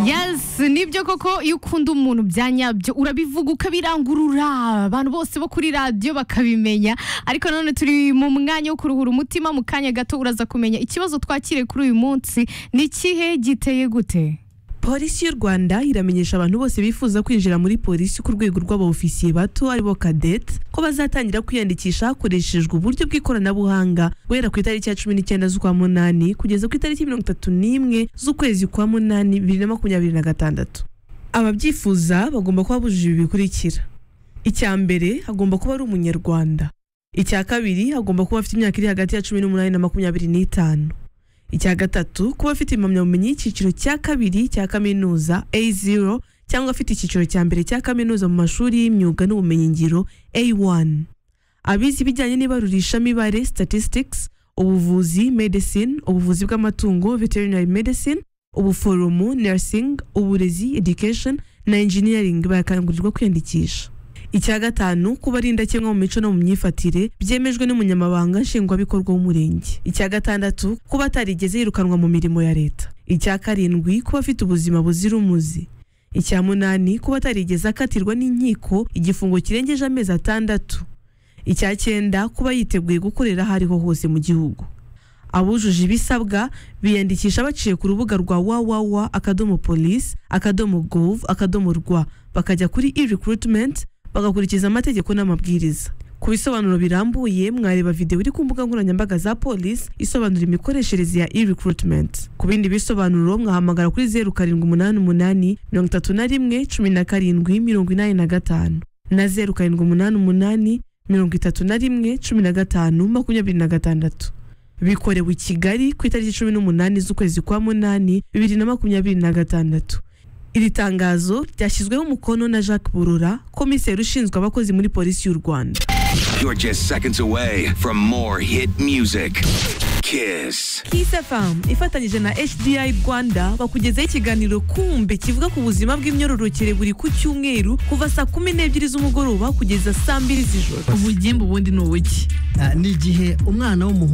yes ni byo koko iyo ukunda umuntu bya nyabyo urabivuga ukabirangurura abantu bose bo kuri radiyo bakabimenya ariko none turi mu mwanya wo kuruhura umutima mu kanya gato uraza kumenya ikibazo twakire kuri uyu munsi ni ikihe giteye gute polisi y'u rwanda iramenyesha abantu bose bifuza kwinjira muri polisi ku rwego rw'abofisiye bato aribo kadete ko bazatangira kwiyandikisha hakoreshejwe uburyo bw'ikoranabuhanga guhera ku itariki ya cumi n'icyenda z'ukwa munani kugeza ku itariki mirongo itatu n'imwe z'ukwezi kwa munani bibiri na makumyabiri na gatandatu ababyifuza bagomba kuba bujuje ibi bikurikira icya mbere agomba kuba ari umunyarwanda icya kabiri agomba kuba afite imyaka iri hagati ya cumi n'umunani na makumyabiri n'itanu icya gatatu kuba afite impamyabumenyi y'icyiciro cya kabiri cya kaminuza A0 cyangwa afite icyiciro cya mbere cya kaminuza mu mashuri y'imyuga n'ubumenyingiro A1 abizi ibijyanye n'ibarurishamibare statistics ubuvuzi medicine ubuvuzi bw'amatungo veterinary medicine ubuforomo nursing uburezi education na engineering barakangurirwa kwiyandikisha icya gatanu kuba ari indakemwa mu mico no mu myifatire byemejwe n'umunyamabanga nshingwabikorwa w'umurenge icya gatandatu kuba atarigeze yirukanwa mu mirimo ya leta icya karindwi kuba afite ubuzima buzira umuze icya munani kuba atarigeze akatirwa n'inkiko igifungo kirengeje amezi atandatu icya cyenda kuba yiteguye gukorera aho ariho hose mu gihugu abujuje ibisabwa biyandikisha baciye ku rubuga rwa wawawa akadomo polisi akadomo gov akadomo rwa bakajya kuri e-recruitment bagakurikiza amategeko n'amabwiriza ku bisobanuro birambuye mwareba videwo iri ku mbuga nkoranyambaga za polisi isobanura imikoreshereze ya e-recruitment ku bindi bisobanuro mwahamagara kuri zeru karindwi umunani umunani mirongo itatu na rimwe cumi na karindwi mirongo inani na gatanu na zeru karindwi umunani umunani mirongo itatu na rimwe cumi na gatanu makumyabiri na gatandatu bikorewe i kigali ku itariki cumi n'umunani z'ukwezi kwa munani bibiri na makumyabiri na gatandatu iri tangazo ryashyizweho umukono na jacques burura komiseri ushinzwe abakozi muri polisi y'u rwanda You're just seconds away from more hit music. Kiss. kisefamu ifatanyije na hdi rwanda bakugezaho ikiganiro kumbe kivuga ku buzima bw'imyororokere buri ku cyumweru kuva saa kumi n'ebyiri z'umugoroba kugeza saa mbiri z'ijoro ubugimbi ubundi ni ubuki ni igihe umwana w'umuhungu